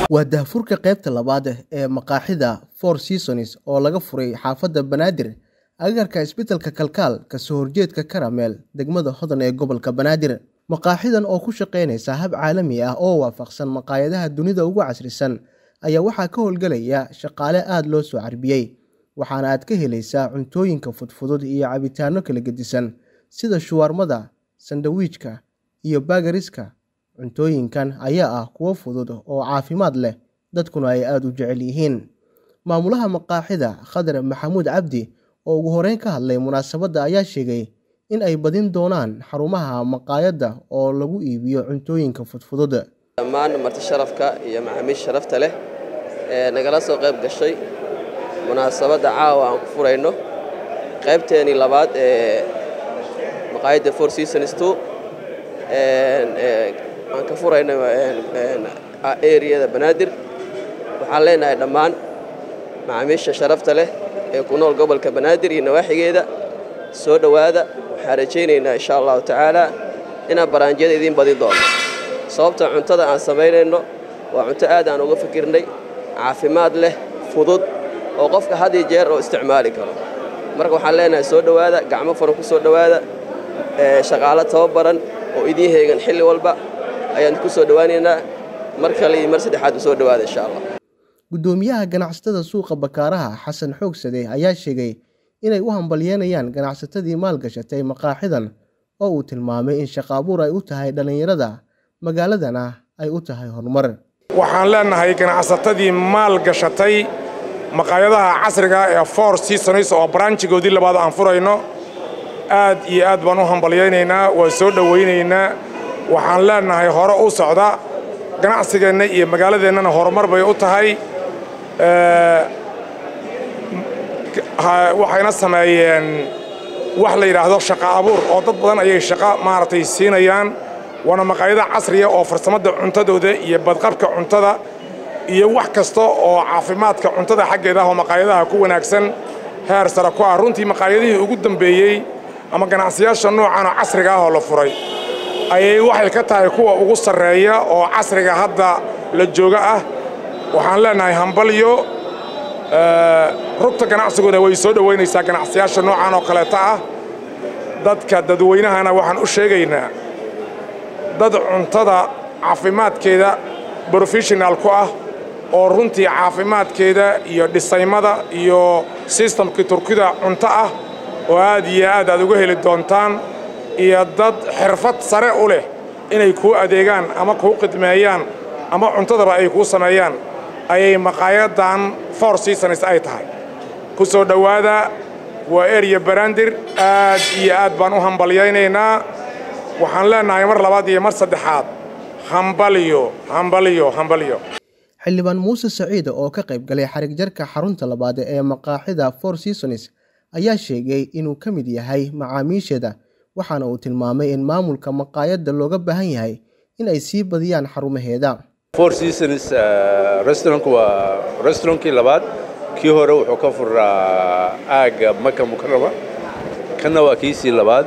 waa daahfurka qaybta labaad ee maqaaxida four seasons oo laga furay xaafadda banaadir agagaarka isbitaalka kalkaal kasoo horjeedka karameel degmada hodan ee gobolka banaadir maqaaxidan oo ku shaqeynaysa hab caalami ah oo waafaqsan maqaayadaha dunida ugu casrisan ayaa waxaa ka howlgelaya shaqaale aada loo soo carbiyey waxaana aad ka helaysaa cuntooyinka fudfudud iyo cabitaano kala gedisan sida shuwaarmada sandawiijka iyo baagariska cuntooyinkan ayaa ah kuwo fudud oo caafimaad leh dadkuna ay aada u jecel yihiin maamulaha maqaaxida khadar maxamuud cabdi oo ugu horeyn ka hadlay munaasabadda ayaa sheegay in ay badin doonaan xarumaha maqaayadda oo lagu iibiyo cuntooyinka fudfudud dhammaan marti sharafka iyo macaamiisha sharafta leh ee nagala soo qayb gashay munaasabadda caawa aan ku furayno qaybteenii labaad ee maqaayadda four seasons two aan ka furayno eriyada banaadir waxaan leenahay dhammaan macaamiisha sharafta leh ee ku nool gobolka banaadir iyo nawaaxigeeda soo dhowaada waxaan rajaynaynaa insha allahu tacaala inaan baraanjiyada idiin badin doono sababta cuntada aan samaynayno waa cunto aad aan uga fikirnay caafimaad leh fudud oo qofka had iyo jeer oo isticmaali karo marka waxaan leenahay soo dhowaada gacmo furan ku soo dhowaada shaqaalo tababaran oo idiin heegan xilli walba ayaan ku soo dhowaanaynaa mar kale iyo mar saddexaad u soo dhowaada insha allah guddoomiyaha ganacsatada suuqa bakaaraha xasan xoogsade ayaa sheegay inay u hambalyeynayaan ganacsatadii maalgashatay maqaaxidan oo uu tilmaamay in shaqaabuur ay u tahay dhallinyarada magaaladana ay u tahay horumar waxaan leenahay ganacsatadii maal gashatay maqaayadaha casriga ee four seasons oo baranjigoodii labaad aan furayno aad iyo aad baan u hambalyaynaynaa waan soo dhowaynaynaa waxaan leenahay hore u socda ganacsigeenna iyo magaaladeennana horumar bay u tahay waxayna sameeyeen wax la yidhaahdo shaqa abuur oo dad badan ayay shaqo maaragtay siinayaan waana maqaayada casriya oo farsamada cuntadooda iyo badqabka cuntada iyo wax kasta oo caafimaadka cuntada xaggeeda ah oo maqaayadaha ku wanaagsan heer sare ku ah runtii maqaayadihii ugu dambeeyey ama ganacsiyaasha noocan oo casriga ah oo la furay ayay waxay ka tahay kuwa ugu sarreeya oo casriga hadda la jooga ah waxaan leenahay hambalyo rugta ganacsigooda way soo dhowaynaysaa ganacsiyaasha noocan oo kaleeta ah dadka dadweynahana waxaan u sheegaynaa dad cuntada caafimaadkeeda brofeshinal ku ah oo runtii caafimaadkeeda iyo dhisaymada iyo sistamkii turkida cunto ah oo aad iyo aad aad uga heli doontaan iyo dad xirfad sare u leh inay kuu adeegaan ama kuu qidmeeyaan ama cuntadaba ay kuu sameeyaan ayay maqaayadan four seasons ay tahay ku soo dhowaada waa erya barandir aad iyo aad baan u hambalyaynaynaa waxaan leenahay mar labaad iyo mar saddexaad hambalyo hambalyo hambalyo xildhibaan muuse saciide oo ka qayb galay xarig jarka xarunta labaad ee maqaaxida four seasons ayaa sheegay inuu ka mid yahay macaamiisheeda waxaana uu tilmaamay in maamulka maqaayadda looga baahan yahay in ay sii badiyaan xarumaheeda four seasons restaurantku waa restaurantkii labaad kii hore wuxuu ka furaa aagga maka mukarama kanna waa kiisii labaad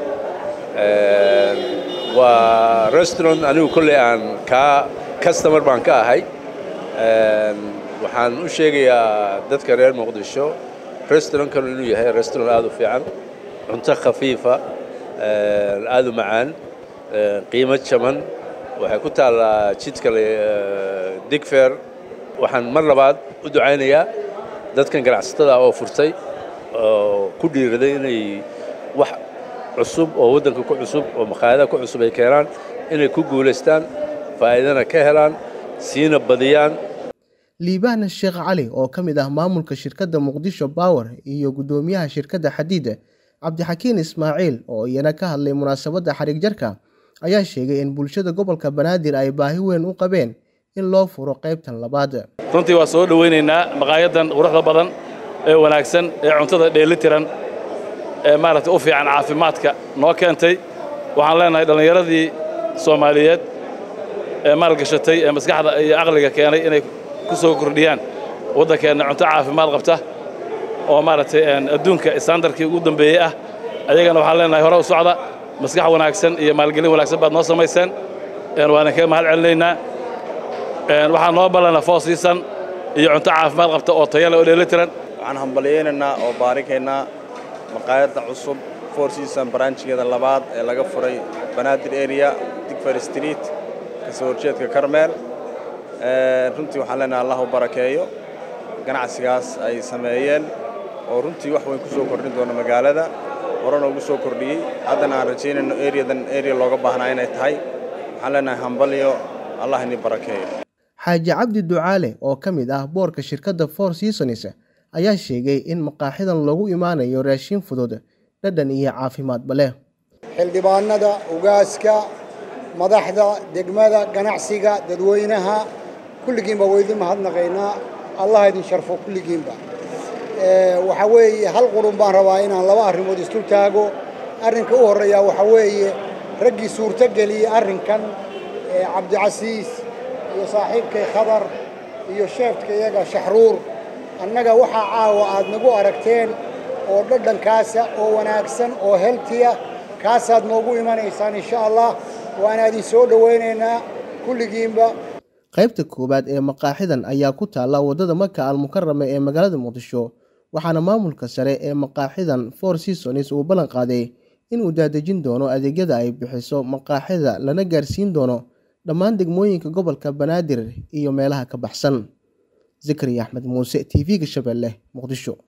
waa restaurant anigu kolley aan kaa customer baan ka ahay waxaan u sheegayaa dadka reer muqdisho restaurantkan inuu yahay restaurant aad u fiican cunto khafiifa aad u macaan qiimo jaban waxay ku taallaa jidka digfer waxaan mar labaad u ducaynayaa dadkan ganacsatada oo furtay oo ku dhiiraday inay wax cusub oo waddanka ku cusub oo maqaayadaha ku cusub ay keenaan inay ku guulaystaan faa'iidana ka helaan siina badiyaan liibaan sheekh cali oo ka mid ah maamulka shirkadda muqdisho bower iyo guddoomiyaha shirkadda xadiida cabdixakiin ismaaciil oo iyana ka hadlay munaasabadda xarig jarka ayaa sheegay in bulshada gobolka banaadir ay baahi weyn u qabeen in loo furo qaybtan labaad runtii waa soo dhowaynaynaa maqaayadan quruxda badan ee wanaagsan ee cuntada dheelitiran ee maaragtay u fiican caafimaadka noo keentay waxaan leenahay dhallinyaradii soomaaliyeed ee maalgashatay ee maskaxda iyo aqliga keenay inay ku soo kordhiyaan waddankeenna cunto caafimaad qabta oo maaragtay adduunka istaandarkii ugu dambeeyey ah ayagana waxaan leenahay hore u socda maskax wanaagsan iyo maalgelin wanaagsan baad noo samayseen waana kaga mahad celinaynaa waxaa noo ballana four season iyo cunto caafimaad qabta oo tayale oo dheelitiran waxaan hambalyaynaynaa oo baarikaynaa maqaayadda cusub four season branchgeeda labaad ee laga furay banaadir area digfer street kasoo horjeedka karmeel runtii waxaan leenahay allah u barakeeyo ganacsigaas ay sameeyeen oo runtii wax weyn ku soo kordhin doono magaalada horena ugu soo kordhiyey haddana aan rajaynayno areadan area looga baahnaa inay tahay waxaan leenahay hambalyo allah ini barakeeyo xaaji cabdi ducaale oo ka mid ah boorka shirkadda four seasons ayaa sheegay in maqaaxidan loogu imaanayo raashin fudud dhadhan iyo caafimaadba leh xildhibaanada ugaaska madaxda degmada ganacsiga dadweynaha kulligiinba waydin mahadnaqaynaa allah idin sharfo kulligiinba waxaa weeye hal qurun baan rabaa inaan laba arrimood isdul taago arrinka u horreeyaa waxaa weeye raggii suurto geliyey arrinkan cabdicasiis iyo saaxiibkay khadar iyo sheefka iyaga shaxruur annaga waxaa caawa aad nagu aragteen oo dhadhankaasa oo wanaagsan oo heltiya kaasaad noogu imanaysaan insha allah waana idin soo dhowaynaynaa kulligiinba qaybta koowaad ee maqaaxidan ayaa ku taalla waddada maka almukarama ee magaalada muqdisho waxaana maamulka sare ee maqaaxidan four seasons uu ballan qaaday inuu daadejin doono adeegyada ay bixiso maqaaxida lana gaarsiin doono dhammaan degmooyinka gobolka banaadir iyo meelaha ka baxsan zakariya axmed muuse t v-ga shabeelle muqdisho